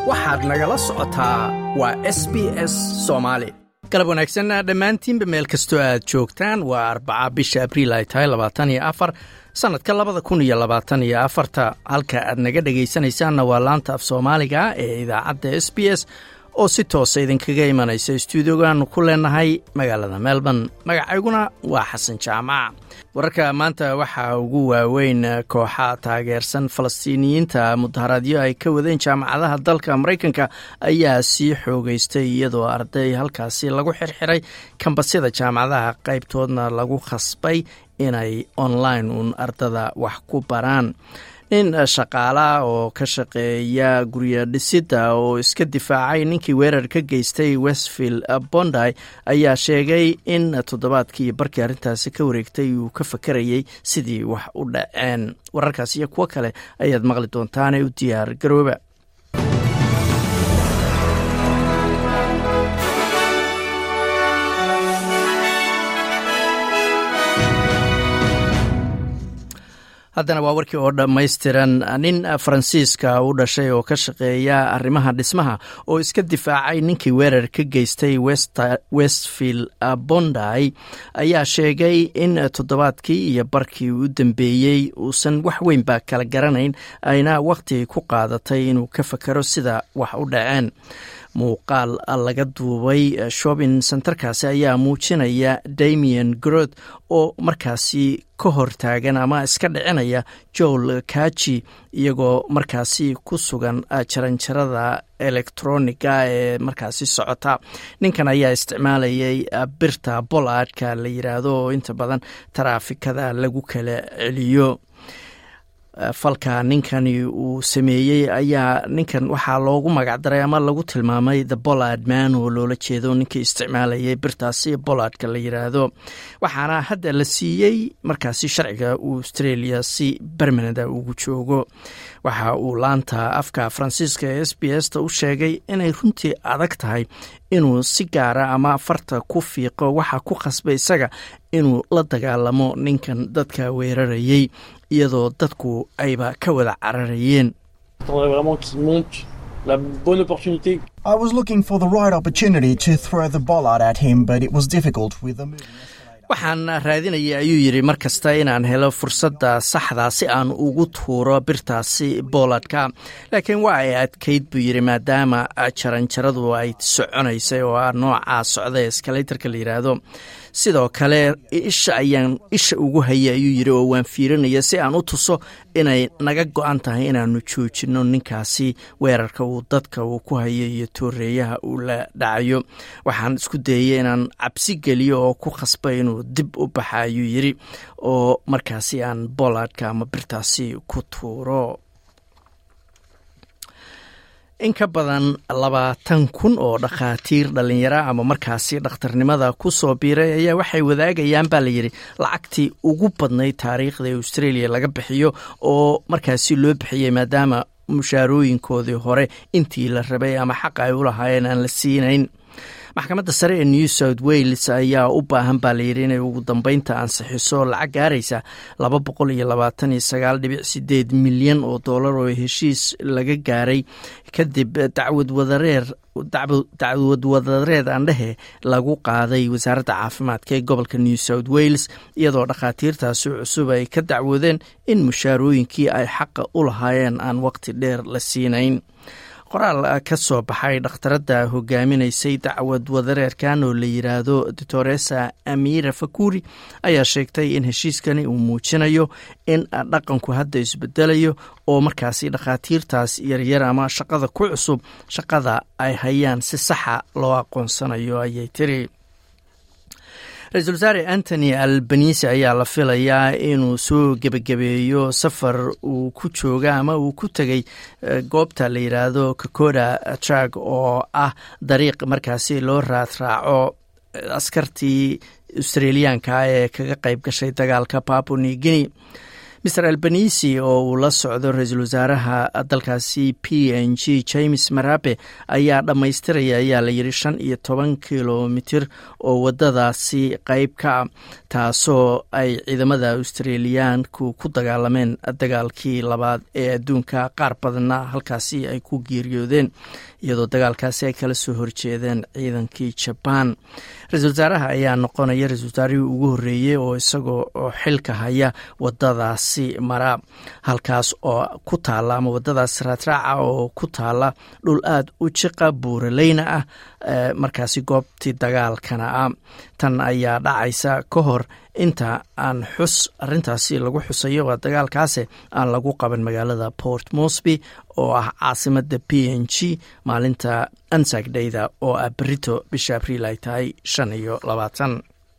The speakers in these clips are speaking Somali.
waxaad nagala socotaa waa s b s soomaali galab wanaagsan dhammaantiinba meel kastoo aad joogtaan waa arbaca bisha abriil ay tahay labaatan iyo afar sannadka labada kun iyo labaatan iyo afarta halka aad naga dhegaysanaysaanna waa laanta af soomaaliga ee idaacadda s b s oo si toosa idinkaga imanaysa stuudiogaanu ku leenahay magaalada melbourne magacayguna waa xasan jaamac wararka maanta waxaa ugu waaweyn kooxa taageersan falastiiniyiinta mudaharaadyo ay ka wadeen jaamacadaha dalka maraykanka ayaa sii xoogeystay iyadoo arday halkaasi lagu xirxiray kambasyada jaamacadaha qaybtoodna lagu khasbay inay online uun ardada wax ku baraan nin shaqaala oo ka shaqeeya gurya dhisidda oo iska difaacay ninkii weerar ka geystay westfield bondy ayaa sheegay in toddobaadkii barkii arrintaasi ka wareegtay uu ka fakarayay sidii wax u dhaceen wararkaas iyo kuwo kale ayaad maqli doontaane u diyaar garooba haddana waa warkii oo dhammaystiran nin faransiiska u dhashay oo ka shaqeeya arrimaha dhismaha oo iska difaacay ninkii weerar ka geystay westfield bondy ayaa sheegay in toddobaadkii iyo barkii u dambeeyey uusan wax weynba kala garanayn ayna wakhti ku qaadatay inuu ka fakaro sida wax u dhaceen muuqaal laga duubay shopping centerkaasi ayaa muujinaya damian grod oo markaasi ka hortaagan ama iska dhicinaya joel kaji iyagoo markaasi ku sugan jaranjarada elektroniga ee markaasi socota ninkan ayaa isticmaalayay birta boladka la yiraahdo oo inta badan taraafikada lagu kala celiyo falka ninkani uu sameeyey ayaa ninkan waxaa loogu magacdaray ama lagu tilmaamay the bollard man oo loola jeedo ninkii isticmaalayay birtaasi bollardka la yiraahdo waxaana hadda la siiyey markaasi sharciga australia si bermanada ugu joogo waxa uu laanta afka faransiiska ee s b s ta u sheegay inay runtii adag tahay inuu si gaara ama farta ku fiiqo waxa ku khasbay isaga inuu la dagaalamo ninkan dadka weerarayey iyadoo dadku ayba ka wada cararayeen I was looking for the right opportunity to throw the bollard at him, but it was difficult with the moving. waxaan raadinaya ayuu yidhi mar kasta inaan helo fursadda saxda si aan ugu tuuro birtaasi booladka laakiin waa ay adkayd buu yidhi maadaama jaranjaradu ay soconaysay oo ah noocaa socda eskalatorka la yidhaahdo sidoo kale isha ayaan isha ugu hayay ayuu yidhi oo waan fiirinaya si aan u tuso inay naga go-an tahay inaanu joojinno ninkaasi weerarka uu dadka uu ku hayo iyo tooreeyaha uu la dhacayo waxaan isku dayay inaan cabsi geliyo oo ku khasbay inuu dib u baxa ayuu yidhi oo markaasi aan bolladka ama birtaasi ku tuuro in ka badan labaatan kun oo dhakhaatiir dhallinyaro ama markaasi dhakhtarnimada ku soo biiray ayaa waxay wadaagayaan baa layidhi lacagtii ugu badnayd taariikhda australia laga bixiyo oo markaasi loo bixiyey maadaama mushaarooyinkoodii hore intii la rabay ama xaqa ay u lahaayeen aan la siinayn maxkamadda sare ee new south wales ayaa u baahan baa layidhi inay ugu dambeynta ansixiso lacag gaaraysa laba boqol iyo labaatan iyo sagaal dhibic sideed milyan oo dollar oo heshiis laga gaaray kadib dacwad wadareer dacwad wadareed aandhehe lagu qaaday wasaaradda caafimaadka ee gobolka new south wales iyadoo dhakhaatiirtaasi cusub ay ka dacwoodeen in mushaarooyinkii ay xaqa u lahaayeen aan waqti dheer la siinayn qoraal ka soo baxay dhakhtaradda hogaaminaysay dacwad wadareerkan oo la yiraahdo doctoresa amira fakuri ayaa sheegtay in heshiiskani uu muujinayo in dhaqanku hadda isbedelayo oo markaasi dhakhaatiirtaas yaryar ama shaqada ku cusub shaqada ay hayaan si saxa loo aqoonsanayo ayay tiri ra-iisul wasaare antony albanise ayaa la filayaa inuu soo gebagabeeyo safar uu ku jooga ama uu ku tegay goobta la yidhaahdo kakoda trag oo ah dariiq markaasi loo raadraaco askartii australiyaanka ee kaga qayb gashay dagaalka papua new guinea maer albanisi oo uu la socdo ra-iisul wasaaraha dalkaasi p n g james marabe ayaa dhammaystiraya ayaa la yidhi shan iyo toban kilomitir oo wadadaasi qeyb ka ah taasoo ay ciidamada australiyaanku ku dagaalameen dagaalkii labaad ee adduunka qaar badanna halkaasi ay ku geeriyoodeen iyadoo dagaalkaasi ay kala soo horjeedeen ciidankii jabaan ra-isul wasaaraha ayaa noqonaya ra-isul wasaarihii ugu horreeyey oo isagoo xilka haya wadadaasi mara halkaas oo ku taala ama wadadaas raadraaca oo ku taala dhul aada u jiqa buuraleyna ah markaasi goobtii dagaalkana ah tan ayaa dhacaysa ka hor inta aan xus arintaasi lagu xusayo waa dagaalkaase aan lagu qaban magaalada port mosby oo ah caasimada p n g maalinta ansagdayda oo ah berito bisha abriil ay tahay shan iyo labaatan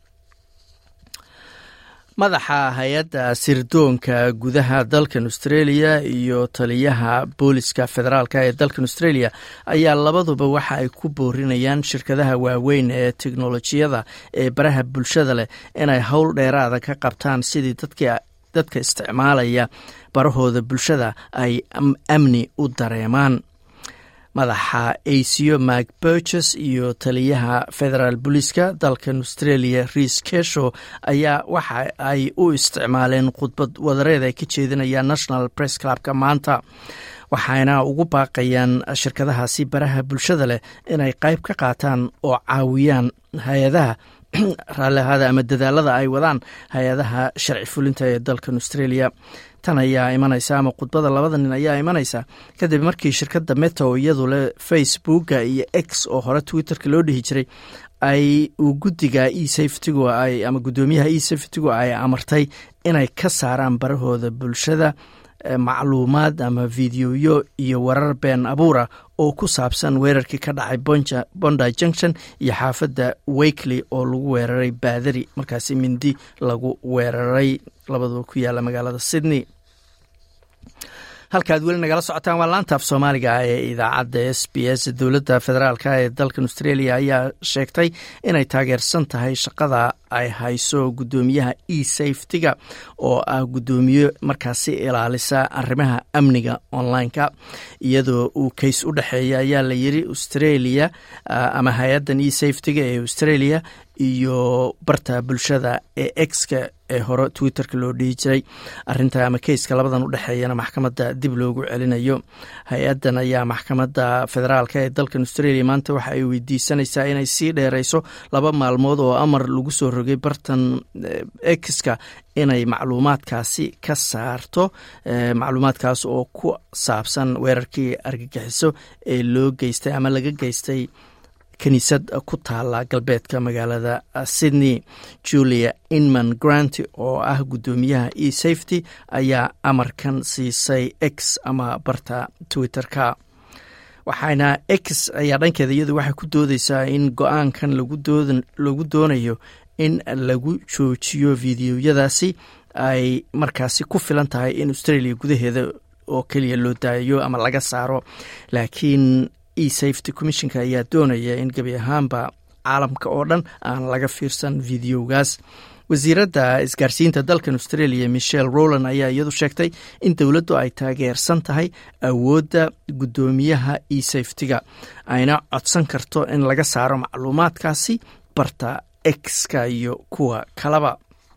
madaxa hay-adda sirdoonka gudaha dalkan australia iyo taliyaha booliska federaalk ee dalkan australia ayaa labaduba waxa ay ku boorinayaan shirkadaha waaweyn ee teknolojiyada ee baraha bulshada leh inay howl dheeraada ka qabtaan sidii dadka isticmaalaya barahooda bulshada ay amni u dareemaan madaxa aco mak burges iyo taliyaha federaal booliiska dalkan australia riis kesho ayaa waxa ay u isticmaaleen khudbad wadareed ay ka jeedinayaan national press clubka maanta waxayna ugu baaqayaan shirkadahaasi baraha bulshada leh inay qayb ka qaataan oo caawiyaan hay-adaha raallihada ama dadaalada ay wadaan hay-adaha sharci fulinta ee dalkan australia tan ayaa imanaysa ama khudbada labada nin ayaa imanaysa kadib markii shirkadda meta oo iyadu leh facebooka iyo x oo hore twitterka loo dhihi jiray ay uu guddiga e safetygu ay ama guddoomiyaha e safetygu ay amartay inay ka saaraan barahooda bulshada macluumaad ama videoyo iyo warar been abuura oo ku saabsan weerarkii ka dhacay bondi junction iyo xaafadda wakely oo lagu weeraray baadari markaasi mindi lagu weeraray labaduba ku yaala magaalada sydney halkaad weli nagala socotaan waa laantaaf soomaaliga ee idaacadda s b s dowladda federaalk ee dalkan australia ayaa sheegtay inay taageersan tahay shaqada ay hayso guddoomiyaha e safetyga oo ah guddoomiye markaasi ilaalisa arrimaha amniga online-ka iyadoo uu kays u dhexeeya ayaa la yiri australia ama hay-addan e safetyga ee australia iyo barta bulshada ee exka ee hore twitterka loo dhihi jiray arinta ama keyska labadan u dhexeeyana maxkamadda dib loogu celinayo hay-addan ayaa maxkamadda federaalk ee dalkan australia maanta waxa ay weydiisanaysaa inay sii dheereyso laba maalmood oo amar lagu soo rogay bartan exka inay macluumaadkaasi ka saarto macluumaadkaas oo ku saabsan weerarkii argagixiso ee loo geystay ama laga geystay kiniisad ku taala galbeedka magaalada sydney julia inman grant oo ah guddoomiyaha e safety ayaa amarkan siisay x ama barta twitter-ka waxaana x ayaa dhankeeda iyadu waxay ku doodeysaa in go-aankan lagu doonayo in lagu joojiyo videoyadaasi ay markaasi ku filan tahay in australia gudaheeda oo keliya loo daayo ama laga saaro laakiin e safety commissionka ayaa doonaya in gebi ahaanba caalamka oo dhan aan laga fiirsan videogaas wasiiradda isgaarsiinta dalkan australia michelle roland ayaa iyadu sheegtay in dowladdu ay taageersan tahay awoodda guddoomiyaha e safetyga ayna codsan karto in laga saaro macluumaadkaasi barta exka iyo kuwa kalaba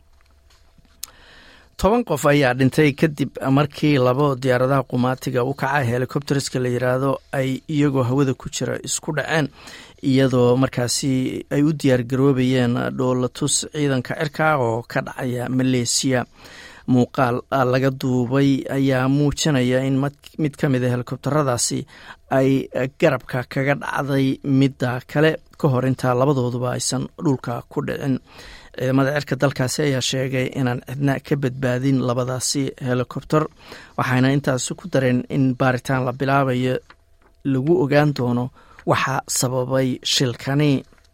toban qof ayaa dhintay kadib markii labo diyaaradaha qumaatiga u kaca helicopterska la yiraahdo ay iyagoo hawada ku jira isku dhaceen iyadoo markaasi ay u diyaargaroobayeen dhoolatus ciidanka cirka oo ka dhacaya maleesiya muuqaal laga duubay ayaa muujinaya in mid ka mid a helikobteradaasi ay garabka kaga dhacday midda kale ka hor intaa labadooduba aysan dhulka ku dhicin ciidamada cirka dalkaasi ayaa sheegay inaan cidna ka badbaadin labadaasi helikobter waxayna intaasi ku dareen in baaritaan la bilaabayo lagu ogaan doono waxa sababay shilkani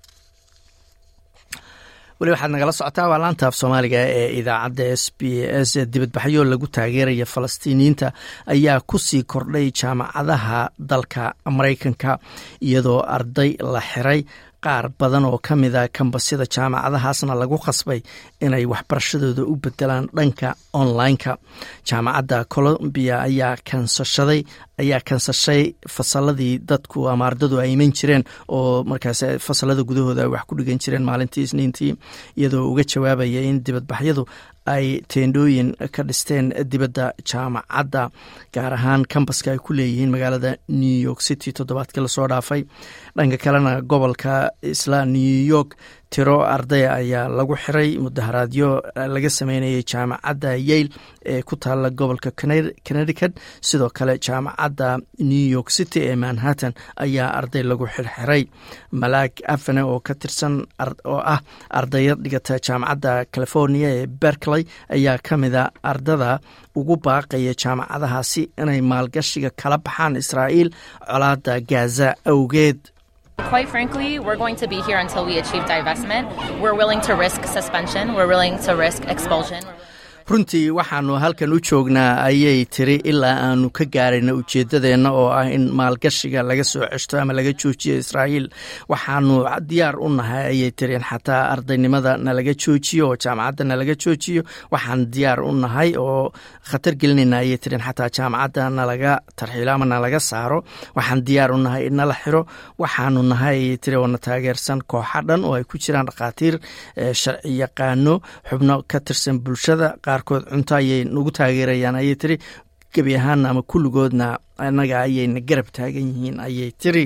weli waxaad nagala socotaa waa laanta af soomaaliga ee idaacadda s b s dibadbaxyo lagu taageeraya falastiiniyiinta ayaa kusii kordhay jaamacadaha dalka maraykanka iyadoo arday la xiray qaar badan oo ka mida kambasyada jaamacadahaasna lagu khasbay inay waxbarashadooda u bedelaan dhanka online-ka jaamacadda colombiya ayaa kansashaday ayaa kansashay fasaladii dadku ama ardadu ay iman jireen oo markaas fasalada gudahooda ay wax ku dhigan jireen maalintii isniintii iyadoo uga jawaabaya in dibadbaxyadu ay teendhooyin ka dhisteen dibadda jaamacadda gaar ahaan kambaska ay ku leeyihiin magaalada new york city toddobaadkii lasoo dhaafay dhanka kalena gobolka isla new york tiro ardaya ayaa lagu xiray mudaharaadyo laga sameynayay jaamacadda yale ee ku taala gobolka connecticut sidoo kale jaamacadda new york city ee manhattan ayaa arday lagu xirxiray malaag afane oo ka tirsan oo ah ardaya dhigata jaamacadda california ee berkeley ayaa ka mida ardada ugu baaqaya jaamacadahaasi inay maalgashiga kala baxaan israa'iil colaada gaza awgeed Quite frankly, we're going to be here until we achieve divestment. We're willing to risk suspension. We're willing to risk expulsion. runtii waxaanu halkan u joognaa ayay tiri ilaa aanu ka gaarayna ujeeddadeenna oo ah in maalgashiga laga soo ceshto ama laga joojiyo israa'iil waxaanu diyaar u nahay ayay tiri in xataa ardaynimada nalaga joojiyo oo jaamacadda nalaga joojiyo waxaan diyaar u nahay oo khatar gelinayna ayay tiri in xataa jaamacadda nalaga tarxiilo ama nalaga saaro waxaan diyaar u nahay in nala xiro waxaanu nahay ayay tiri oo na taageersan kooxa dhan oo ay ku jiraan dhakhaatiir sharci yaqaano xubno ka tirsan bulshada qaarkood cunto ayay nagu taageerayaan ayay tiri gebi ahaana ama kulligoodna annaga ayayna garab taagan yihiin ayay tiri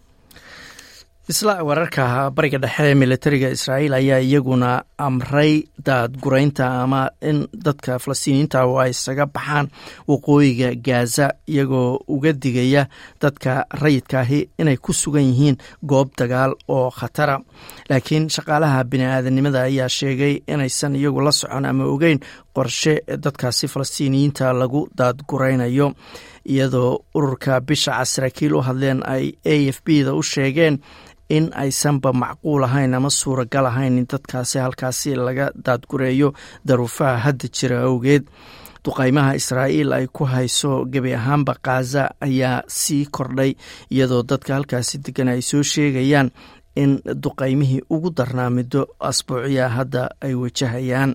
isla wararka bariga dhexe ee militariga israa'iil ayaa iyaguna amray daadguraynta ama in dadka falastiiniyiinta oo ay isaga baxaan waqooyiga gaza iyagoo uga digaya dadka rayidkaahi inay ku sugan yihiin goob dagaal oo khatara laakiin shaqaalaha bini-aadanimada ayaa sheegay inaysan iyagu la socon ama ogeyn qorshe dadkaasi falastiiniyiinta lagu daadguraynayo iyadoo ururka bisha casaraakiil u hadleen ay a f b da u sheegeen in aysanba macquul ahayn ama suuragal ahayn in dadkaasi halkaasi laga daadgureeyo daruufaha hadda jira awgeed duqaymaha israa'iil ay ku hayso gebi ahaanba khaza ayaa sii kordhay iyadoo dadka halkaasi degan ay soo sheegayaan in duqaymihii ugu darnaa middo asbuuciya hadda ay wajahayaan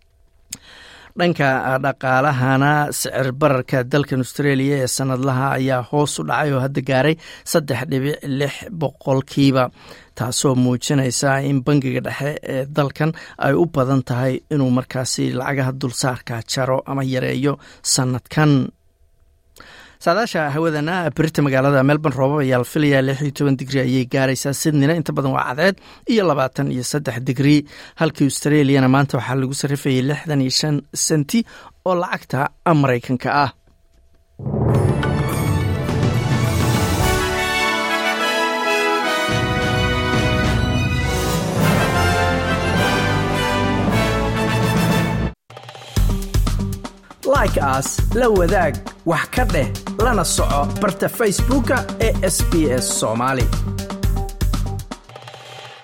dhanka dhaqaalahana sicir bararka dalkan australia ee sanadlaha ayaa hoos u dhacay oo hadda gaaray saddex dhibic lix boqolkiiba taasoo muujinaysa in bangiga dhexe ee dalkan ay u badan tahay inuu markaasi lacagaha dulsaarka jaro ama yareeyo sanadkan saadaasha hawadana berita magaalada melbourne roobab ayaa la filayaa lix iyo toban digri ayay gaaraysaa sydneyna inta badan waa cadceed iyo labaatan iyo saddex digri halkii australiana maanta waxaa lagu sarrifayay lixdan iyo shan senti oo lacagta maraykanka ah like aas la wadaag wax ka dheh lana soco barta facebooka ee sb s somaali